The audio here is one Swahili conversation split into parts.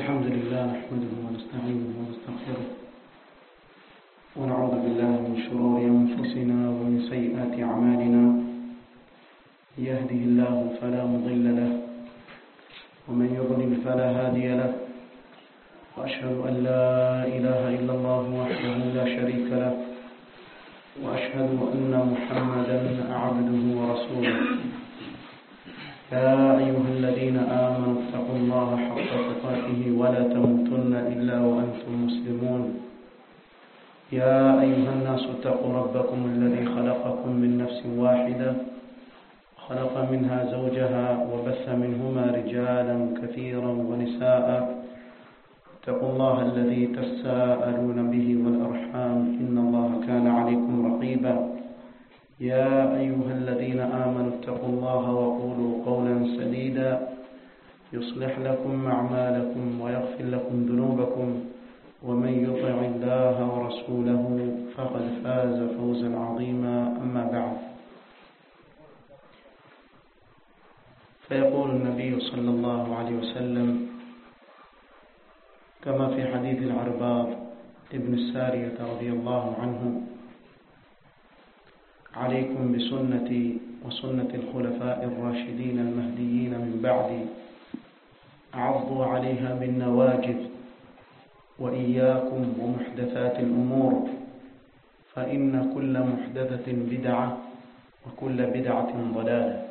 الحمد لله نحمده ونستعينه ونستغفره ونعوذ بالله من شرور أنفسنا ومن سيئات أعمالنا يهده الله فلا مضل له ومن يضلل فلا هادي له وأشهد أن لا إله إلا الله وحده لا شريك له وأشهد أن محمدا عبده ورسوله يا أيها الذين آمنوا اتقوا الله حق تقاته ولا تموتن إلا وأنتم مسلمون يا أيها الناس اتقوا ربكم الذي خلقكم من نفس واحدة خلق منها زوجها وبث منهما رجالا كثيرا ونساء اتقوا الله الذي تساءلون به والأرحام إن الله كان عليكم رقيبا يا أيها الذين آمنوا اتقوا الله وقولوا قولا سديدا يصلح لكم أعمالكم ويغفر لكم ذنوبكم ومن يطع الله ورسوله فقد فاز فوزا عظيما أما بعد فيقول النبي صلى الله عليه وسلم كما في حديث العرباض ابن السارية رضي الله عنه عليكم بسنتي وسنة الخلفاء الراشدين المهديين من بعدي عضوا عليها بالنواجذ وإياكم ومحدثات الأمور فإن كل محدثة بدعة وكل بدعة ضلالة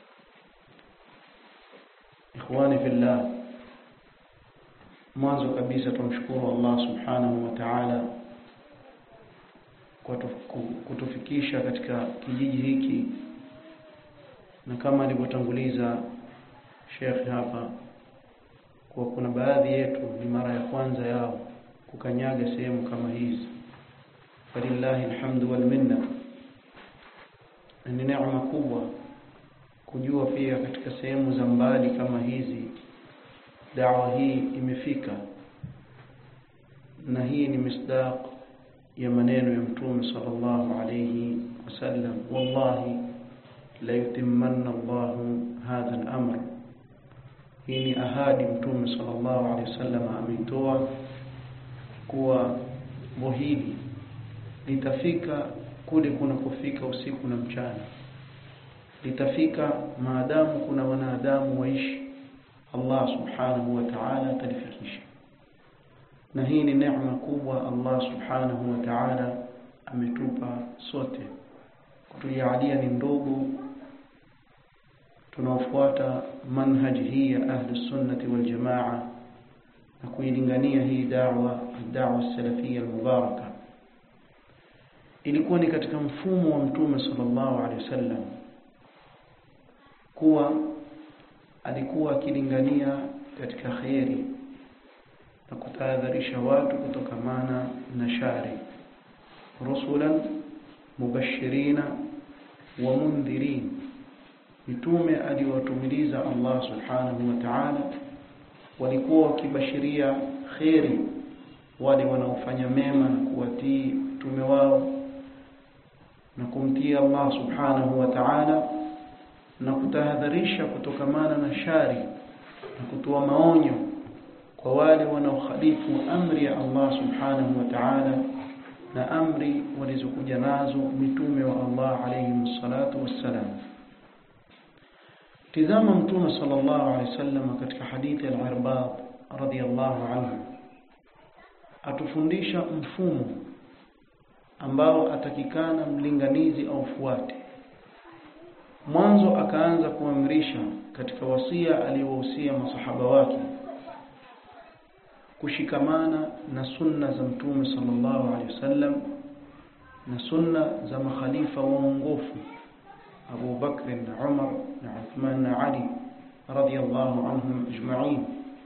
إخواني في الله mwanzo kabisa tumshukuru Allah subhanahu wa ta'ala kwa kutufikisha katika kijiji hiki na kama alivyotanguliza Sheikh hapa kwa kuna baadhi yetu ni mara ya kwanza yao kukanyaga sehemu kama hizi falillahi alhamdu wal minna ni neema kubwa kujua pia katika sehemu za mbali kama hizi dawa hii imefika na hii ni misdaq ya maneno ya mtume sallallahu alayhi wasallam wallahi la yutimmanna Allah hadha al-amr hii ni ahadi mtume sallallahu alayhi wasallam ameitoa kuwa muhidi litafika kule kuna kufika usiku na mchana litafika maadamu kuna wanadamu waishi Allah subhanahu wa ta'ala atalifikisha na hii ni neema kubwa Allah subhanahu wa ta'ala ametupa sote kutujalia ni ndogo tunaofuata manhaji hii ya ahli sunnati wal jamaa na kuilingania hii da'wa da'wa salafia almubaraka ilikuwa ni katika mfumo wa mtume sallallahu alaihi wasallam kuwa alikuwa akilingania katika khairi na kutahadharisha watu kutokamana na shari rusulan mubashirina wa mundhirin mitume aliwatumiliza Allah subhanahu wa ta'ala walikuwa wakibashiria khairi wale wanaofanya mema na kuwatii mtume wao na kumtii Allah subhanahu wa ta'ala na kutahadharisha kutokamana na shari na kutoa maonyo kwa wale wanaokhalifu amri ya Allah subhanahu wa ta'ala na amri walizokuja nazo mitume wa Allah alayhi salatu wassalam tizama mtume sallallahu alayhi wasallam katika hadithi al-Irbad radiyallahu anhu atufundisha mfumo ambao atakikana mlinganizi au fuate mwanzo akaanza kuamrisha katika wasia aliyowahusia masahaba wake kushikamana na sunna za mtume sallallahu alaihi wasallam na sunna za makhalifa waongofu Abu Bakr na Umar na Uthman na Ali radiyallahu anhum ajma'in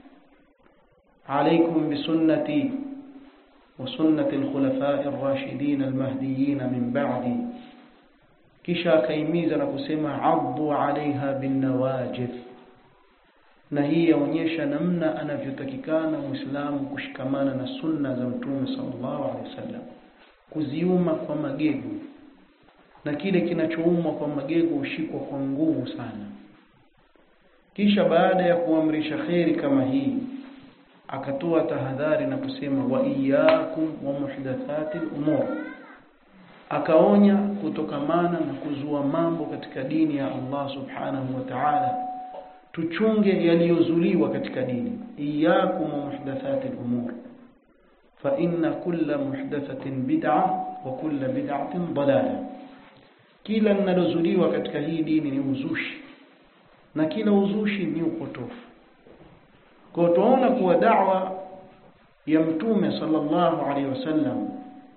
عليكم بسنتي وسنة الخلفاء الراشدين المهديين من بعدي kisha akaimiza na kusema addu alaiha binawajid na hii yaonyesha namna anavyotakikana muislamu kushikamana na sunna za mtume sallallahu alaihi wasallam kuziuma kwa magego na kile kinachoumwa kwa magego hushikwa kwa nguvu sana kisha baada ya kuamrisha kheri kama hii akatoa tahadhari na kusema wa iyyakum wa muhdathati umur akaonya kutokamana na kuzua mambo katika dini ya Allah subhanahu wa ta'ala tuchunge yaliyozuliwa katika dini iyyakum wa muhdathati umur fa inna kulla muhdathatin bid'a wa kulla bid'atin dalalah kila linalozuliwa katika hii dini ni uzushi na kila uzushi ni upotofu kwa tunaona kuwa da'wa ya mtume sallallahu alaihi wasallam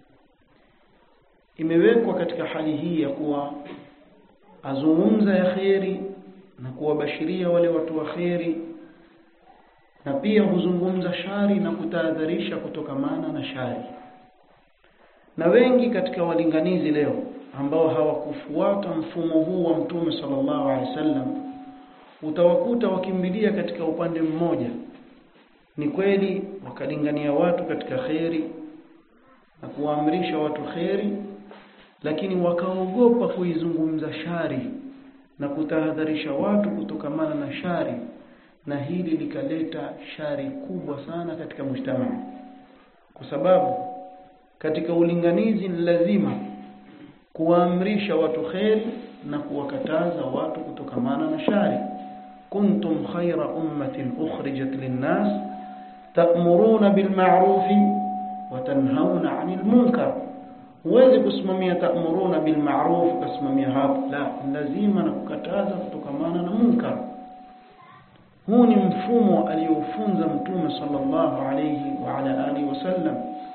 imewekwa katika hali hii ya kuwa azungumza ya kheri na kuwabashiria wale watu wa kheri na pia huzungumza shari na kutahadharisha kutokamana na shari na wengi katika walinganizi leo ambao hawakufuata mfumo huu wa mtume sallallahu alaihi wasallam utawakuta wakimbilia katika upande mmoja ni kweli wakalingania watu katika kheri na kuwaamrisha watu kheri lakini wakaogopa kuizungumza shari na kutahadharisha watu kutokamana na shari na hili likaleta shari kubwa sana katika mujtamaa kwa sababu katika ulinganizi ni lazima kuwaamrisha watu kheri na kuwakataza watu kutokamana na shari kuntum khayra ummatin ukhrijat linnas ta'muruna bil ma'rufi wa tanhauna 'anil munkar huwezi kusimamia ta'muruna bil ma'ruf kusimamia hapo la lazima na kukataza kutokamana na munkar huu ni mfumo aliofunza mtume sallallahu alayhi wa ala alihi wasallam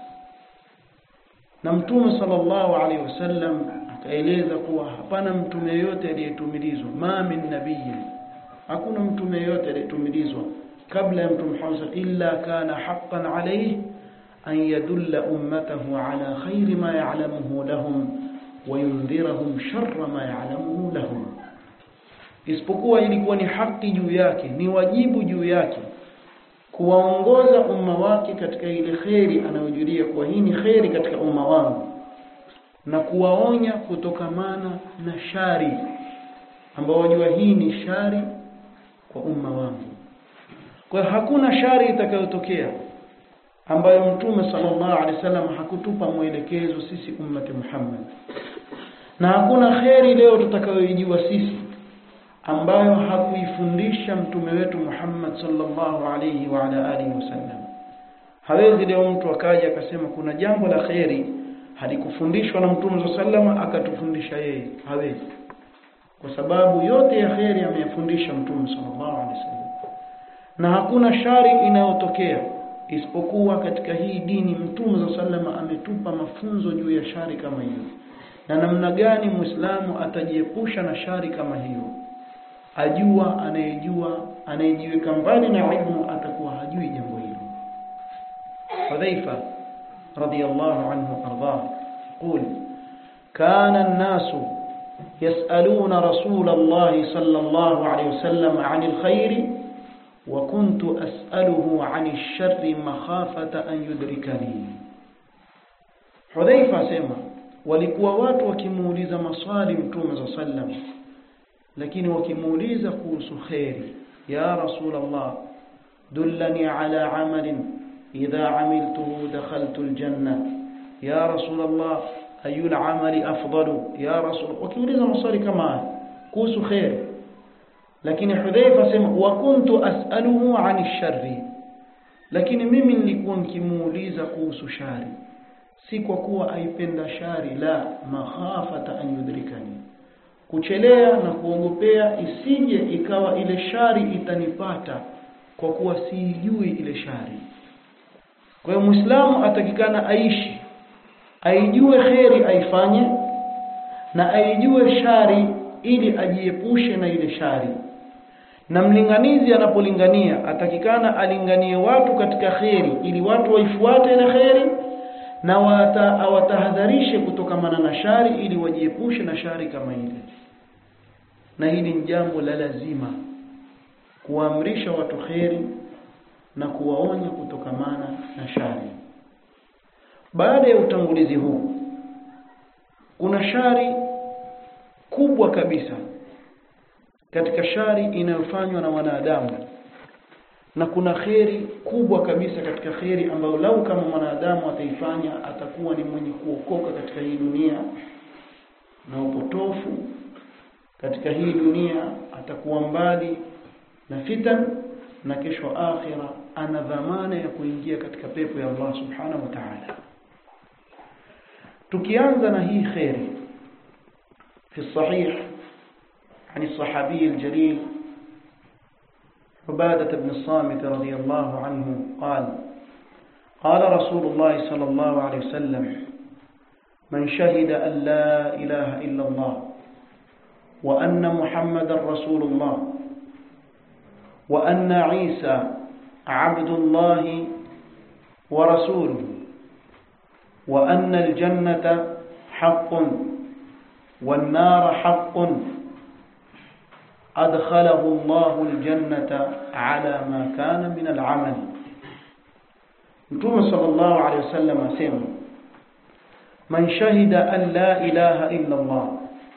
na mtume sallallahu alayhi wasallam akaeleza kuwa hapana mtume yote aliyetumilizwa ma min nabiyyin hakuna mtume yote aliyetumilizwa kabla ya mtume Muhammad illa kana haqqan alayhi an yadulla ummatahu ala khairi ma ya'lamuhu lahum wa yundhirahum sharra ma ya'lamuhu lahum isipokuwa ilikuwa ni haki juu yake ni wajibu juu yake kuwaongoza umma wake katika ile kheri anayojulia kuwa hii ni kheri katika umma wangu na kuwaonya kutokamana na shari ambao wajua hii ni shari kwa umma wangu kwa hiyo hakuna shari itakayotokea ambayo mtume sallallahu alaihi wasallam hakutupa mwelekezo sisi ummati Muhammad na hakuna kheri leo tutakayoijua sisi ambayo hakuifundisha mtume wetu Muhammad sallallahu alaihi wa ala alihi wasallam hawezi leo mtu akaja akasema kuna jambo la kheri halikufundishwa na mtume sallallahu akatufundisha yeye hawezi kwa sababu yote ya kheri ameyafundisha mtume sallallahu alaihi wasallam na hakuna shari inayotokea isipokuwa katika hii dini mtume sallallahu ametupa mafunzo juu ya shari kama hiyo na namna gani muislamu atajiepusha na shari kama hiyo ajua anayejua anayejiweka mbali na ilmu atakuwa hajui jambo hilo Hudhaifa radiyallahu anhu ardah قول كان الناس يسألون رسول الله صلى الله عليه وسلم عن الخير وكنت أسأله عن الشر مخافة أن يدركني حذيفة سيما walikuwa watu wakimuuliza maswali mtume za sallam lakini wakimuuliza kuhusu khairi ya rasul allah dullani ala amalin idha amiltuhu dakhaltu aljanna ya rasul allah ayu amali afdalu ya rasul wakiuliza maswali kama kuhusu khairi lakini hudhaifa sema wa kuntu as'aluhu 'ani sharri lakini mimi nilikuwa nikimuuliza kuhusu shari si kwa kuwa aipenda shari la makhafata an yudrikani kuchelea na kuogopea isije ikawa ile shari itanipata kwa kuwa siijui ile shari kwa hiyo muislamu atakikana aishi aijue kheri aifanye na aijue shari ili ajiepushe na ile shari na mlinganizi anapolingania atakikana alinganie watu katika kheri ili watu waifuate ile kheri na awatahadharishe kutokamana na shari ili wajiepushe na shari kama ile na hili ni jambo la lazima kuamrisha watu kheri na kuwaonya kutokamana na shari baada ya utangulizi huu kuna shari kubwa kabisa katika shari inayofanywa na wanadamu na kuna kheri kubwa kabisa katika kheri ambayo lau kama mwanadamu ataifanya atakuwa ni mwenye kuokoka katika hii dunia na upotofu katika hii dunia atakuwa mbali na fitan na kesho akhira ana dhamana ya kuingia katika pepo ya Allah subhanahu wa ta'ala tukianza na hii kheri في الصحيح عن الصحابي الجليل عبادة بن الصامت رضي الله عنه قال قال رسول الله صلى الله عليه وسلم من شهد أن لا إله إلا الله وأن محمد رسول الله وأن عيسى عبد الله ورسوله وأن الجنة حق والنار حق أدخله الله الجنة على ما كان من العمل Mtume sallallahu alaihi wasallam asema man shahida an la ilaha illa Allah,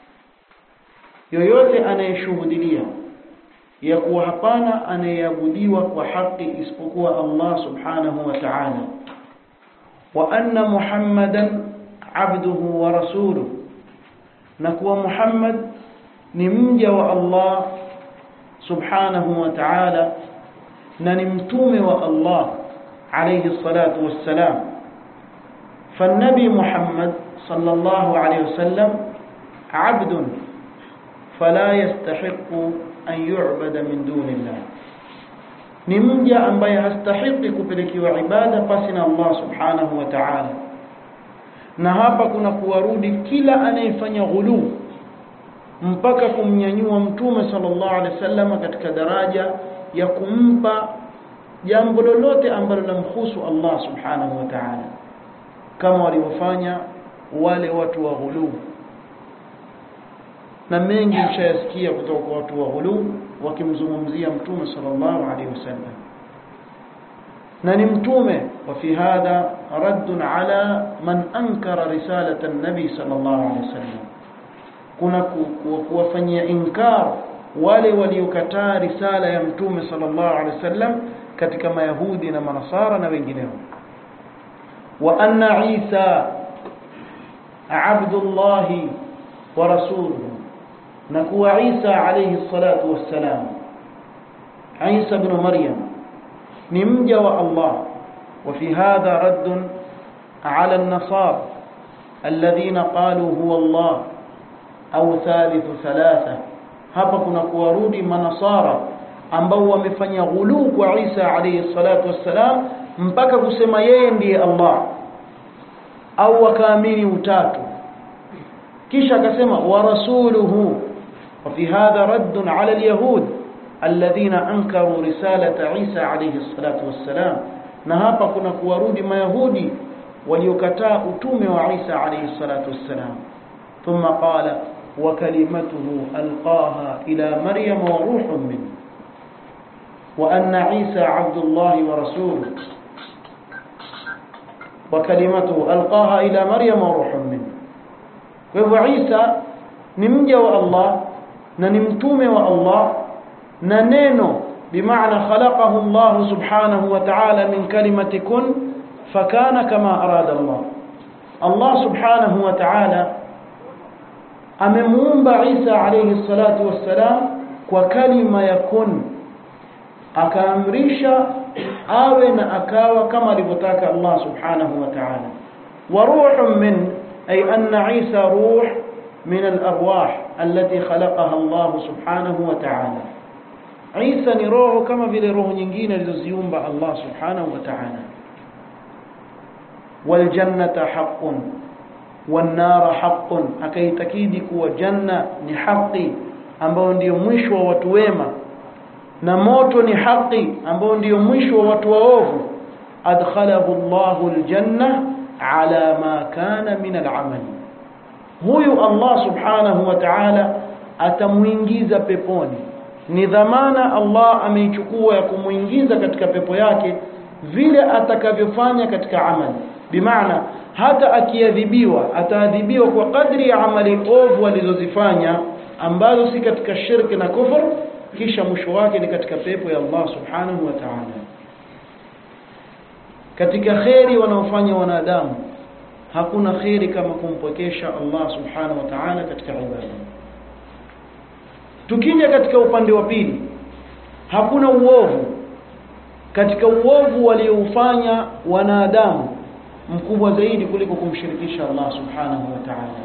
yoyote anayeshuhudilia ya kuwa hapana anayeabudiwa kwa haki isipokuwa Allah subhanahu wa ta'ala, wa anna Muhammadan abduhu wa rasuluhu, na kuwa Muhammad ni mja wa Allah subhanahu wa ta'ala na ni mtume wa Allah عليه الصلاة والسلام فالنبي محمد صلى الله عليه وسلم عبد فلا يستحق أن يعبد من دون الله ni mja ambaye hastahiki kupelekewa ibada pasi na Allah subhanahu wa ta'ala na hapa kuna kuwarudi kila anayefanya ghuluu mpaka kumnyanyua mtume sallallahu alaihi wasallam katika daraja ya kumpa jambo lolote ambalo lamhusu Allah subhanahu wa ta'ala kama walivyofanya wale watu wa ghuluu na mengi mshayasikia kutoka kwa watu wa ghuluu wakimzungumzia mtume sallallahu alaihi wasallam na ni mtume wa fi hadha raddun ala man ankara risalata an-nabi sallallahu alaihi wasallam kuna kuwafanyia inkar wale waliokataa risala ya mtume sallallahu alaihi wasallam katika mayahudi na manasara na wengineo wa anna isa abdullahi wa rasuluhu na kuwa isa alayhi salatu wassalam isa ibn maryam ni mja wa allah wa fi hadha radd ala an-nasara alladhina qalu huwa allah au thalithu thalatha hapa kuna kuwarudi manasara ambao wamefanya ghuluu kwa Isa alayhi salatu wassalam mpaka kusema yeye ndiye Allah au wakaamini utatu kisha akasema wa rasuluhu wa fi hadha radd ala alyahud alladhina ankaru risalata Isa alayhi salatu wassalam na hapa kuna kuwarudi mayahudi waliokataa utume wa Isa alayhi salatu wassalam thumma qala wa kalimatuhu alqaha ila maryam wa ruhun minhu وأن عيسى عبد الله ورسوله وكلمته ألقاها إلى مريم وروح منه وهو عيسى نمجى والله ننمتوم والله ننينو بمعنى خلقه الله سبحانه وتعالى من كلمة كن فكان كما أراد الله الله سبحانه وتعالى أممون عيسى عليه الصلاة والسلام وكلمة يكن akaamrisha awe na akawa kama alivyotaka Allah subhanahu wa ta'ala wa ruhun min ay anna Isa ruh min al-arwah allati khalaqaha Allah subhanahu wa ta'ala Isa ni roho kama vile roho nyingine alizoziumba Allah subhanahu wa ta'ala wal jannata haqqun wan nar haqqun akaitakidi kuwa janna ni haki ambao ndio mwisho wa watu wema na moto ni haki ambao ndio mwisho wa watu waovu adkhalahu Allahu aljanna ala ma kana min al'amal huyu Allah subhanahu wa ta'ala atamuingiza peponi ni dhamana Allah ameichukua ya kumuingiza katika pepo yake vile atakavyofanya katika amali bimaana hata akiadhibiwa ataadhibiwa kwa kadri ya amali ovu alizozifanya ambazo si katika shirki na kufur kisha mwisho wake ni katika pepo ya Allah subhanahu wa ta'ala katika kheri wanaofanya wanadamu hakuna kheri kama kumpwekesha Allah subhanahu wa ta'ala katika ibada tukija katika upande wa pili hakuna uovu katika uovu walioufanya wanadamu mkubwa zaidi kuliko kumshirikisha Allah subhanahu wa ta'ala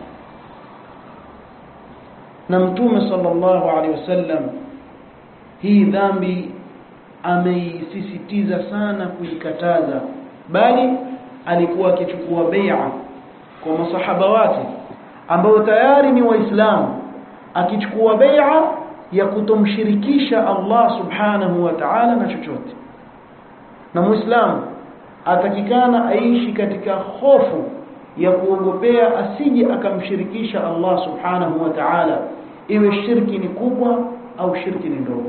na mtume sallallahu alaihi wasallam hii dhambi ameisisitiza sana kuikataza bali alikuwa akichukua bai'a kwa masahaba wake ambao tayari ni waislamu akichukua bai'a ya kutomshirikisha Allah subhanahu wa ta'ala na chochote na muislamu atakikana aishi katika hofu ya kuogopea asije akamshirikisha Allah subhanahu wa ta'ala iwe shirki ni kubwa au shirki ni ndogo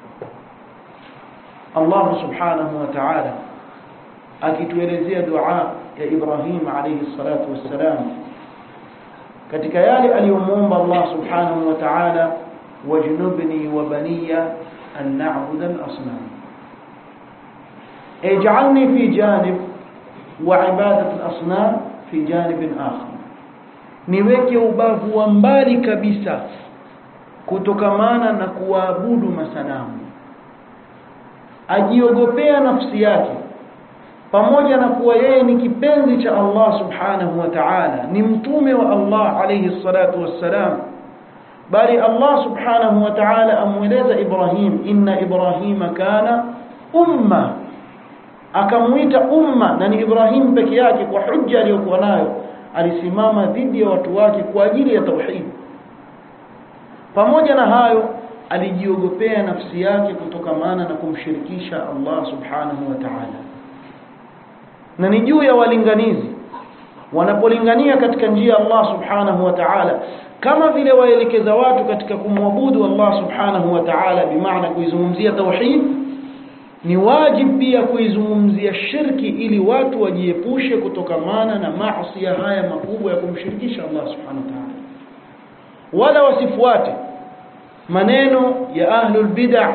Allah subhanahu wa ta'ala akituelezea dua ya Ibrahim alayhi salatu wassalam katika yale aliyomuomba Allah subhanahu wa ta'ala wajnubni wa baniya an na'budu al-asnam اجعلني في جانب وعبادة الأصنام في جانب آخر niweke ubavu wa mbali kabisa kutokamana na kuabudu masanamu ajiogopea nafsi yake pamoja na kuwa yeye ni kipenzi cha Allah subhanahu wa ta'ala ni mtume wa Allah alayhi salatu wassalam bali Allah subhanahu wa ta'ala amweleza Ibrahim inna Ibrahima kana umma akamuita umma na ni Ibrahim peke yake kwa hujja aliyokuwa nayo alisimama dhidi ya watu wake kwa ajili ya tauhid pamoja na hayo alijiogopea nafsi yake kutokamana na kumshirikisha Allah subhanahu wa ta'ala na ni juu ya walinganizi wanapolingania katika njia ya Allah subhanahu wa ta'ala kama vile waelekeza watu katika kumwabudu Allah subhanahu wa ta'ala bimaana kuizungumzia tauhid ni wajibu pia kuizungumzia shirki ili watu wajiepushe kutokamana na maasi haya makubwa ya kumshirikisha Allah subhanahu wa ta'ala wala wasifuate maneno ya ahlul bid'ah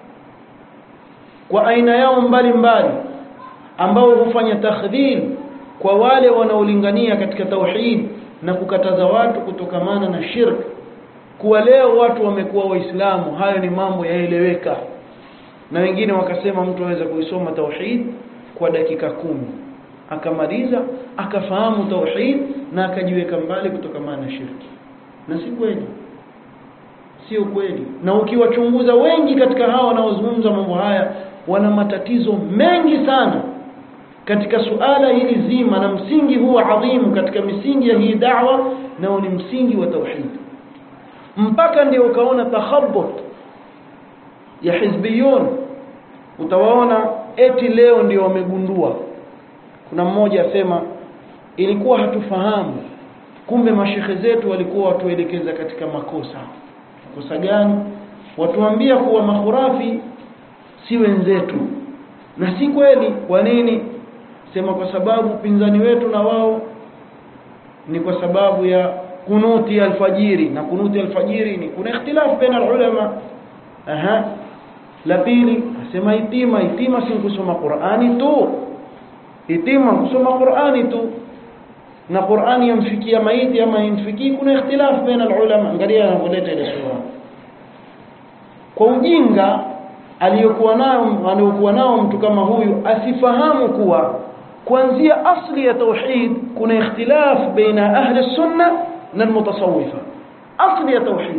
kwa aina yao mbalimbali ambao hufanya takhdhil kwa wale wanaolingania katika tauhid na kukataza watu kutokamana na shirk kuwa leo watu wamekuwa waislamu hayo ni mambo yaeleweka na wengine wakasema mtu aweza kuisoma tauhid kwa dakika kumi akamaliza akafahamu tauhid na akajiweka mbali kutokamana na shirki na si kweli sio kweli na ukiwachunguza wengi katika hawa wanaozungumza mambo haya wana matatizo mengi sana katika suala hili zima na msingi huwa adhimu katika misingi ya hii da'wa nao ni msingi wa tauhid mpaka ndio ukaona takhabbut ya hizbiyun utawaona eti leo ndio wamegundua kuna mmoja asema ilikuwa hatufahamu kumbe mashehe zetu walikuwa watuelekeza katika makosa makosa gani watuambia kuwa mahurafi si wenzetu na si kweli kwa nini sema kwa sababu pinzani wetu na wao ni kwa sababu ya kunuti alfajiri na kunuti alfajiri ni kuna ikhtilaf baina ulama aha la pili asema itima itima si kusoma Qur'ani tu itima kusoma Qur'ani tu na Qur'ani yamfikia maiti ama yamfikii kuna ikhtilaf baina ulama angalia anavyoleta ile sura kwa ujinga aliyokuwa nao aliyokuwa nao mtu kama huyu asifahamu kuwa kuanzia asli ya tauhid kuna ikhtilaf baina ahli sunna na almutasawwifa asli ya tauhid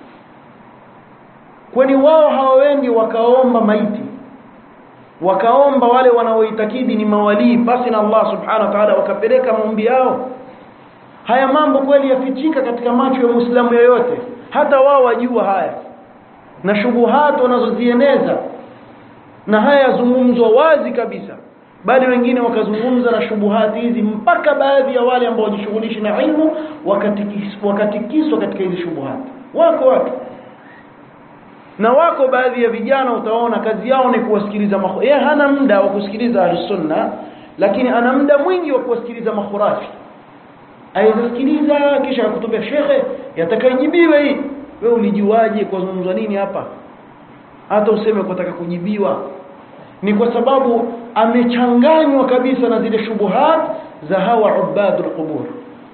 kwani wao hawaendi wakaomba maiti wakaomba wale wanaoitakidi ni mawalii basi na Allah subhanahu wa ta'ala wakapeleka maombi yao haya mambo kweli yafichika katika macho ya muislamu yoyote hata wao wajua haya na shubuhat wanazozieneza na haya yazungumzwa wazi kabisa bali wengine wakazungumza na shubuhati hizi mpaka baadhi ya wale ambao wajishughulishi na ilmu wakatikiswa wakatikiswa katika hizi shubuhati wako watu na wako baadhi ya vijana utaona kazi yao ni kuwasikiliza makhu yeye hana muda wa kusikiliza ahlusunna lakini ana muda mwingi wa kuwasikiliza makhurafi aizasikiliza kisha akutubia shekhe yatakayejibiwe hii wewe ulijuaje kwa zungumzwa nini hapa hata useme kutaka kujibiwa ni kwa sababu amechanganywa kabisa na zile shubuhat za hawa ubadul qubur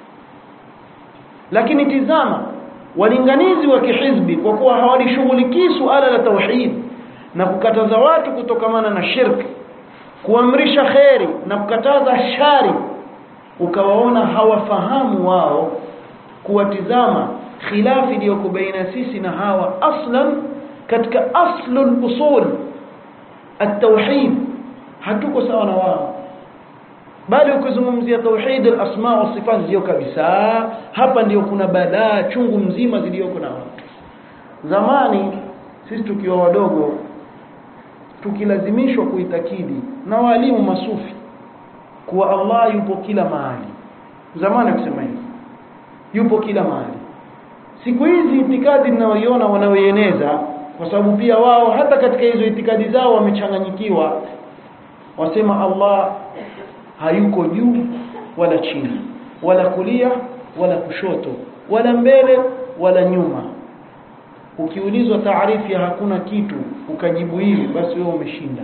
lakini tizama walinganizi wa kihizbi kwa kuwa hawalishughulikii suala la tauhid na kukataza watu kutokamana na shirki kuamrisha kheri na kukataza shari ukawaona hawafahamu wao kuwatizama khilafi iliyoko baina sisi na hawa aslan katika aslul usul at-tauhid hatuko sawa na wao bali ukizungumzia tauhid al-asma wa sifat ndio kabisa hapa ndio kuna balaa chungu mzima zilizoko na watu zamani sisi tukiwa wadogo tukilazimishwa kuitakidi na walimu masufi kuwa Allah yupo kila mahali zamani kusema hivi yupo kila mahali siku hizi itikadi ninayoiona wanaoieneza kwa sababu pia wao hata katika hizo itikadi zao wamechanganyikiwa wasema Allah hayuko juu wala chini wala kulia wala kushoto wala mbele wala nyuma ukiulizwa taarifu ya hakuna kitu ukajibu hivi basi wewe umeshinda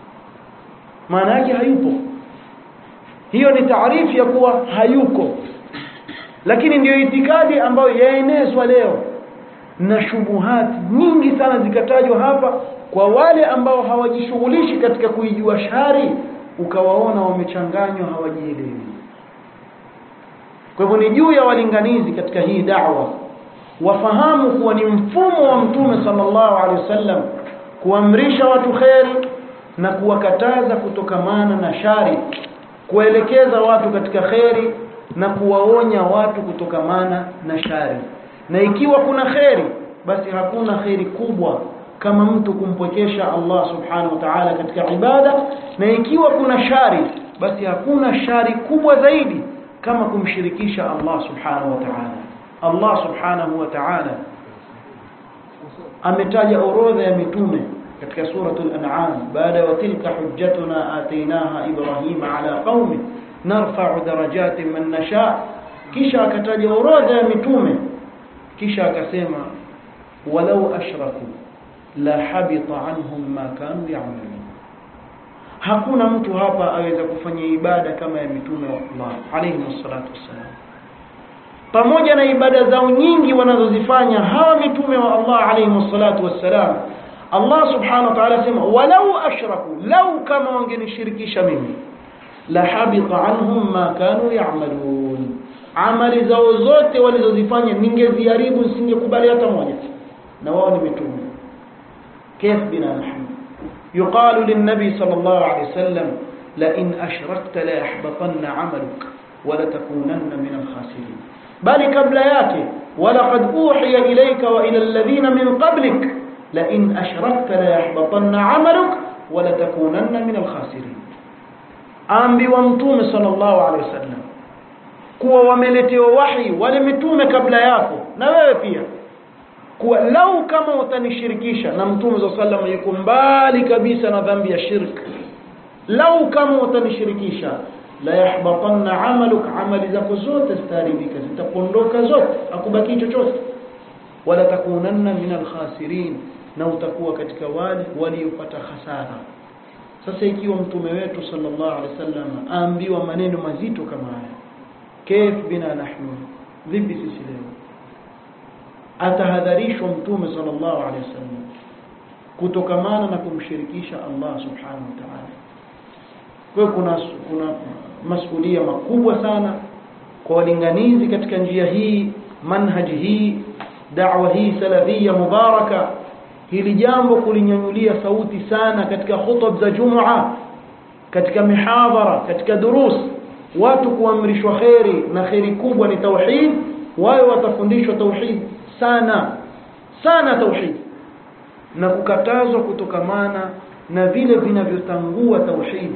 maana yake hayupo hiyo ni taarifu ya kuwa hayuko lakini ndiyo itikadi ambayo yaenezwa leo na shubuhati nyingi sana zikatajwa hapa kwa wale ambao hawajishughulishi katika kuijua shari ukawaona wamechanganywa hawajielewi kwa hivyo ni juu ya walinganizi katika hii da'wa wafahamu kuwa ni mfumo wa mtume sallallahu alaihi wasallam kuamrisha watu kheri na kuwakataza kutokamana na shari kuelekeza watu katika kheri na kuwaonya watu kutokamana na shari na ikiwa kuna kheri basi hakuna kheri kubwa kama mtu kumpwekesha Allah subhanahu wa ta'ala katika ibada na ikiwa kuna shari basi hakuna shari kubwa zaidi kama kumshirikisha Allah subhanahu wa ta'ala Allah subhanahu wa ta'ala ametaja orodha ya mitume katika suratul an'am baada ya tilka hujjatuna atainaha ibrahima ala qaumi narfa'u darajatin man nasha kisha akataja orodha ya mitume kisha akasema walau ashraku la habita anhum ma kanu ya'malun hakuna mtu hapa aweza kufanya ibada kama ya mitume wa Allah alayhi wassalatu wassalam pamoja na ibada zao nyingi wanazozifanya hawa mitume wa Allah alayhi wassalatu wassalam Allah subhanahu wa ta'ala sema walau ashraku lau kama wangenishirikisha mimi la habita anhum ma kanu ya'malun amali zao zote walizozifanya ningeziharibu nisingekubali hata moja na wao ni mitume كيف بنا نحن يقال للنبي صلى الله عليه وسلم لئن أشركت ليحبطن عملك ولتكونن من الخاسرين بل قبل ياتي ولقد أوحي إليك وإلى الذين من قبلك لئن أشركت ليحبطن عملك ولتكونن من الخاسرين أنبي ومتوم صلى الله عليه وسلم kuwa wameletewa wahi wale mitume kabla yako na wewe pia kuwa lau kama utanishirikisha na mtume za sallam yuko mbali kabisa na dhambi ya shirk lau kama utanishirikisha la yahbatanna amaluk amali zako zote zitaharibika zitapondoka zote akubaki chochote wala takunanna min alkhasirin na utakuwa katika wale waliopata hasara sasa ikiwa mtume wetu sallallahu alaihi wasallam aambiwa maneno mazito kama haya كيف بنا نحن vipi sisi leo atahadharishwa mtume sallallahu alaihi wasallam kutokamana na kumshirikisha Allah subhanahu wa ta'ala kwa kuna kuna masuhulia makubwa sana kwa walinganizi katika njia hii manhaji hii da'wa hii salafia mubaraka hili jambo kulinyanyulia sauti sana katika khutub za Jumaa katika mihadhara katika durus watu kuamrishwa kheri na kheri kubwa ni tauhid wao watafundishwa tauhid sana sana tauhid na kukatazwa kutokamana na vile vinavyotangua tauhid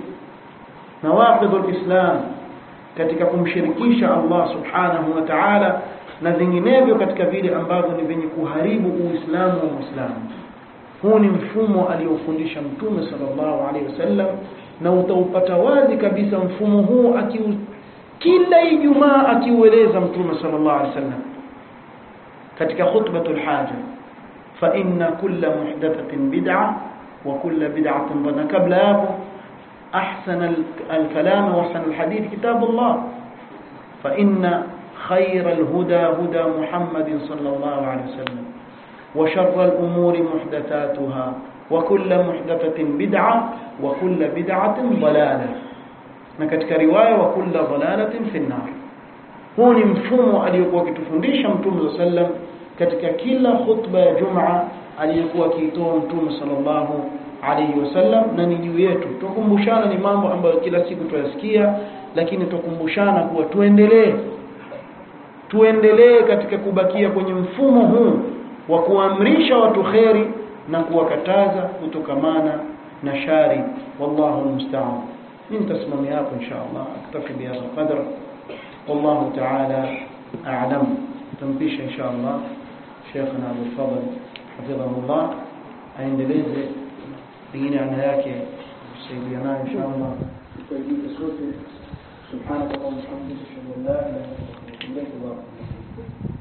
na waqidul islam katika kumshirikisha Allah subhanahu wa ta'ala na vinginevyo katika vile ambavyo ni vyenye kuharibu uislamu wa muislamu huu ni mfumo aliofundisha mtume sallallahu alaihi wasallam na utaupata wazi kabisa mfumo huu akiu kila Ijumaa akiueleza mtume sallallahu alaihi wasallam katika khutbatul haja فإن كل محدثة بدعة وكل بدعة ضلالة قبل hapo أحسن الكلام وأحسن الحديث كتاب الله فإن خير الهدى هدى محمد صلى الله عليه وسلم وشر الأمور محدثاتها وكل محدثة بدعة وكل بدعة ضلالة نكتك رواية وكل ضلالة في النار huu ni mfumo aliyokuwa akitufundisha mtume saa sallam katika kila khutba ya jumaa aliyokuwa akiitoa mtume sallallahu alaihi wasallam na ni juu yetu tukumbushana ni mambo ambayo kila siku tuyasikia lakini tukumbushana kuwa tuendelee tuendelee katika kubakia kwenye mfumo huu wa kuamrisha watu kheri na kuwakataza kutokamana na shari wallahu almusta'an mimi nitasimamia hapo insha Allah aktafi bihadha qadr والله تعالى أعلم تنبيش إن شاء الله شيخنا أبو الفضل حفظه الله aendeleze pengine ana yake kusaidia nayo insha Allah tusaidie sote subhanallahi wa bihamdihi ashhadu an la ilaha illa anta astaghfiruka wa atubu ilaik